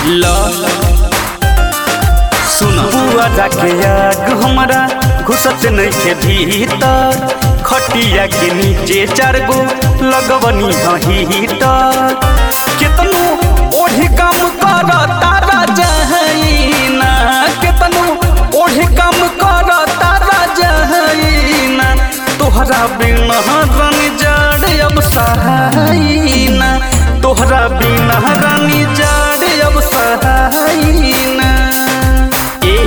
ल सुन बुआ जाके आग हमरा घुसत नइखे भीतर खटिया के नीचे चार गो लगवनी हीटर केतनो ओढ़ी काम कर तारा जहईना केतनो ओढ़ी काम कर तारा जहईना तोहरा बिना रानी जड़ अब सहाईना तोहरा बिना रानी जड़ अब सहाईना ए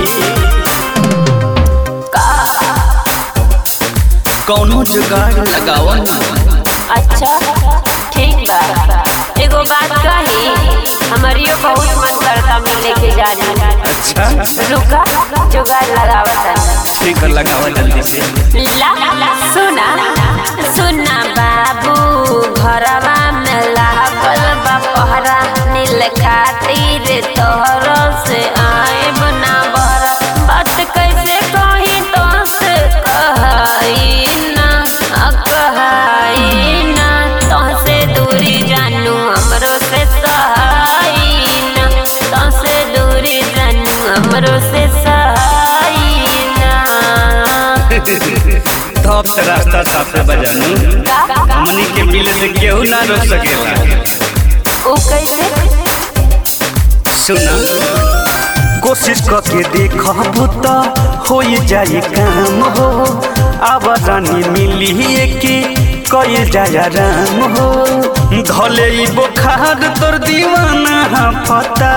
कौनो जुगाड़ लगावा ना अच्छा ठीक बा एगो बात कही हमारियो बहुत मन करता मिले के जाने अच्छा रुका जुगाड़ लगावता ठीक है लगावा जल्दी से ला सुना सुना बाबू घरवा में लागल बा पहरा नील खातिर तोहर से आए बना बहरा बात कैसे कही तो से कहई ना आ कहई ना तो से दूरी जानू हमरो से सहाई ना तो से दूरी जानू हमरो से सहाई ना धप से रास्ता साफे बजानू हमनी के मिले से केहू ना रोक सकेला ओ कैसे सुना कोशिश करके देखबू तो हो जाए काम हो अब रानी मिली के कई जाया राम हो धले ई बुखार तोर दीवाना पता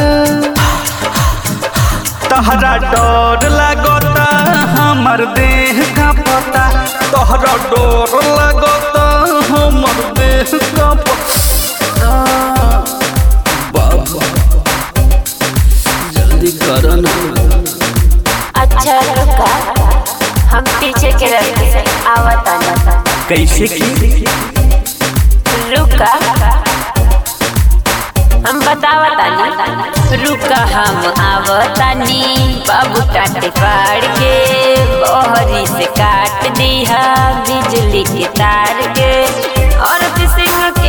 तहरा डर लागता हमर देह का पता तहरा डर लागता हमर देह का पता बाबा जल्दी करो ना अच्छा रुका हम पीछे के रास्ते से आवता कैसे की रुका हम बतावतानी रुका हम आवतानी बाबू टाटे फाड़ के बहरी से काट दिया बिजली के तार के और सिंह